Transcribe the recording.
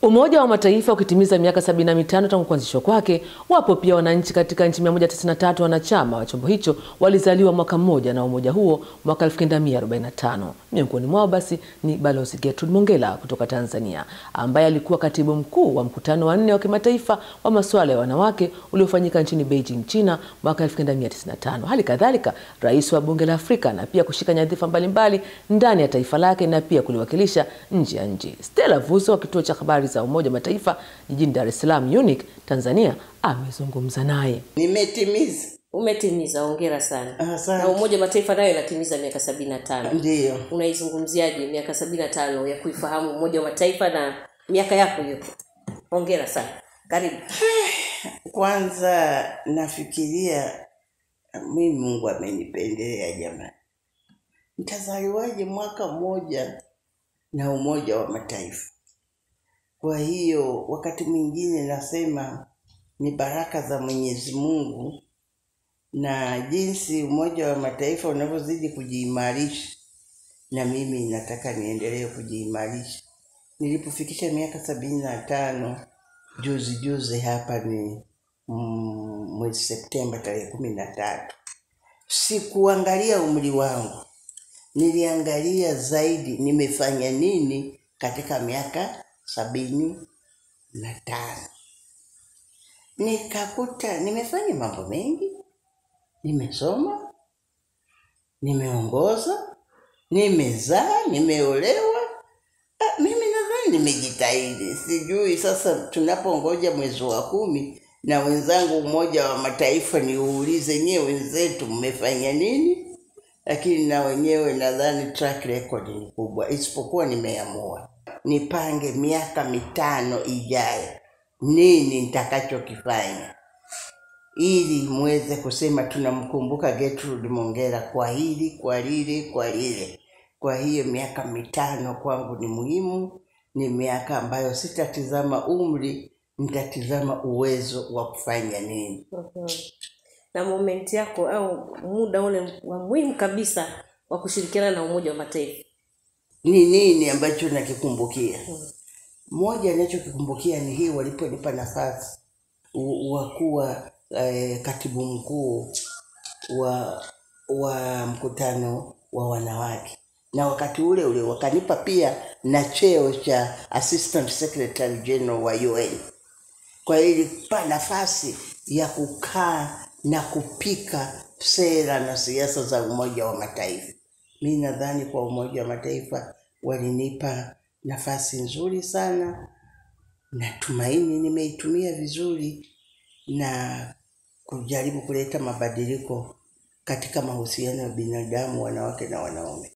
Umoja wa Mataifa ukitimiza miaka 75 tangu kuanzishwa kwake, wapo pia wananchi katika nchi 193 wanachama wa chombo hicho walizaliwa mwaka mmoja na umoja huo mwaka 1945. Miongoni mwao basi ni Balozi Gertrude Mongella kutoka Tanzania, ambaye alikuwa katibu mkuu wa mkutano wa nne wa kimataifa wa masuala ya wanawake uliofanyika nchini Beijing, China mwaka 1995. Hali kadhalika rais wa bunge la Afrika na pia kushika nyadhifa mbalimbali ndani ya taifa lake na pia kuliwakilisha nje ya nchi. Stella Vuzo wa kituo cha habari za Umoja wa Mataifa jijini Dar es Salaam UNIC Tanzania amezungumza naye. Nimetimiza. Umetimiza, hongera sana. Asante. Na Umoja wa Mataifa nayo inatimiza miaka sabini na tano. Ndiyo. Unaizungumziaje miaka sabini na tano ya kuifahamu Umoja wa Mataifa na miaka yako hiyo? Hongera sana, karibu. Kwanza nafikiria mimi Mungu amenipendelea jamani. Nitazaliwaje mwaka mmoja na Umoja wa Mataifa? Kwa hiyo wakati mwingine nasema ni baraka za Mwenyezi Mungu na jinsi Umoja wa Mataifa unavyozidi kujiimarisha, na mimi nataka niendelee kujiimarisha. Nilipofikisha miaka sabini na tano juzi juzi hapa ni mm, mwezi Septemba tarehe kumi na tatu, sikuangalia umri wangu, niliangalia zaidi nimefanya nini katika miaka sabini na tano. Nikakuta nimefanya mambo mengi, nimesoma, nimeongoza, nimezaa, nimeolewa. Ah, mimi nadhani nimejitahidi. Sijui sasa tunapongoja mwezi wa kumi na wenzangu Umoja wa Mataifa niuulize nyewe wenzetu mmefanya nini, lakini na wenyewe nadhani track record ni kubwa, isipokuwa nimeamua nipange miaka mitano ijayo nini nitakachokifanya ili muweze kusema tunamkumbuka Gertrude Mongella kwa hili, kwa lile, kwa lile. Kwa hiyo miaka mitano kwangu ni muhimu, ni miaka ambayo sitatizama umri, nitatizama uwezo wa kufanya nini. Mhm. Na moment yako au muda ule wa muhimu kabisa wa kushirikiana na Umoja wa Mataifa. Ni nini ambacho nakikumbukia? Moja ninachokikumbukia ni hii waliponipa nafasi u- wa kuwa eh, katibu mkuu wa wa mkutano wa wanawake, na wakati ule ule wakanipa pia na cheo cha assistant secretary general wa UN. Kwa hiyo ilikupa nafasi ya kukaa na kupika sera na siasa za Umoja wa Mataifa. Mi nadhani kwa Umoja wa Mataifa walinipa nafasi nzuri sana, natumaini nimeitumia vizuri na kujaribu kuleta mabadiliko katika mahusiano ya binadamu, wanawake na wanaume.